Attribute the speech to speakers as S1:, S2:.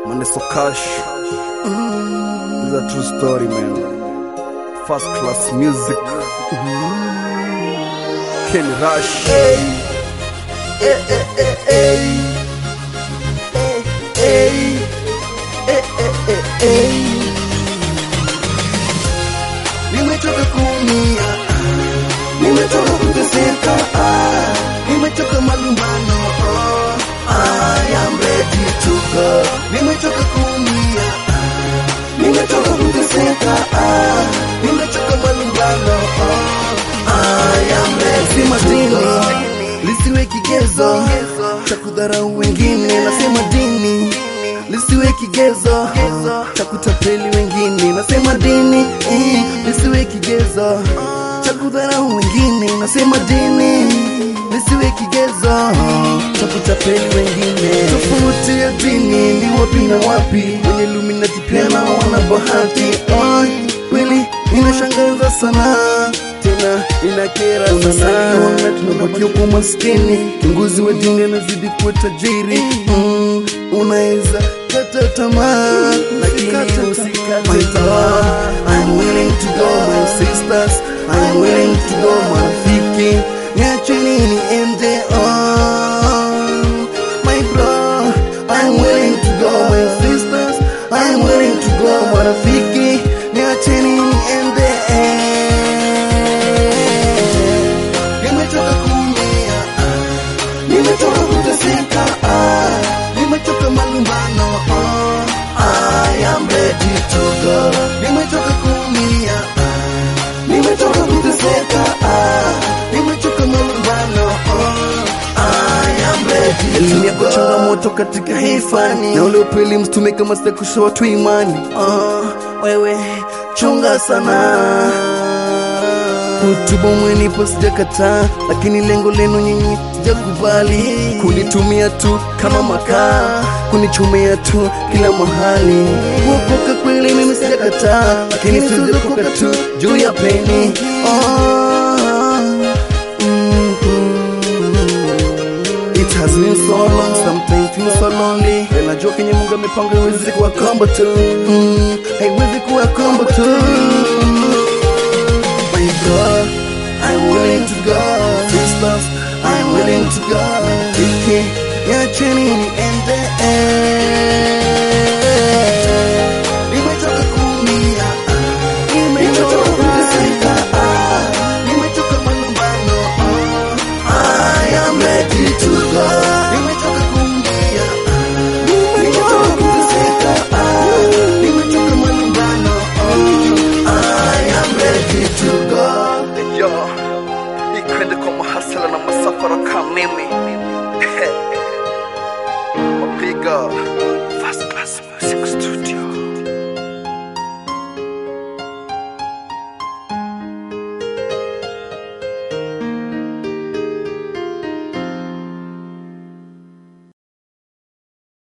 S1: Maneso Cash. Mm, is a true story, man. First class music. Ken Rush.
S2: Nimechoka kuumia, nimechoka kuteseka, ah, nimechoka malumbano, oh, I am ready to go. Nimechoka kuumia, ah, nimechoka kuteseka, ah, nimechoka malumbano, oh, I am ready to go. Lisiwe kigezo cha kudharau wengine, nasema dini lisiwe kigezo cha kutapeli wengine, nasema dini eh, lisiwe kigezo cha kudharau wengine, nasema dini lisiwe kigezo cha kutapeli wengine. Tofauti ya dini ni wapi na wapi? Wenye Illuminati pia nao wana bahati. Ay, kweli inashangaza sana tena inakera sana, tunabakia kwa maskini, kiongozi wa dini anazidi kuwa tajiri mm, unaweza kata tamaa, lakini usikate tamaa. I'm willing to go my sisters, I'm willing to go marafiki, niacheni niende on my bro, I'm willing to go my sisters, I'm willing to go marafiki, niacheni niende Nimechoka kuumia, ah, nimechoka kuteseka, ah, nimechoka malumbano, oh, I am ready to go. Nimechoka kuumia, ah, nimechoka kuteseka, ah, nimechoka malumbano, oh, I am ready to
S1: Elimu yako
S2: go.
S1: changamoto katika hii fani, na ule upeli mstume kama sita kushoa tu imani.
S2: Oh, wewe chunga sana
S1: Kutubu mwenipo sijakataa, lakini lengo lenu nyinyi sijakubali. Kunitumia tu kama makaa, kunichomea tu kila mahali. Kuokoka kweli mimi sijakataa, lakini sijakoka tu juu ya peni. Oh, mm, It has been so long, sometimes feel so lonely. Na Najua kenye Mungu amepanga haiwezi kuwa kombo tu, mm, haiwezi kuwa kombo tu. My God, I'm willing to go. Sisters, I'm willing to go. Iki, niacheni niende. Nimechoka kuumia, ah, nimechoka kuteseka, ah, nimechoka malumbano, oh, I am ready to go. Nimechoka kuumia, ah, nimechoka kuteseka, ah, nimechoka malumbano, oh, I am ready to go. Yo, ikwende kwa mahasala na masafara kama mimi mapiga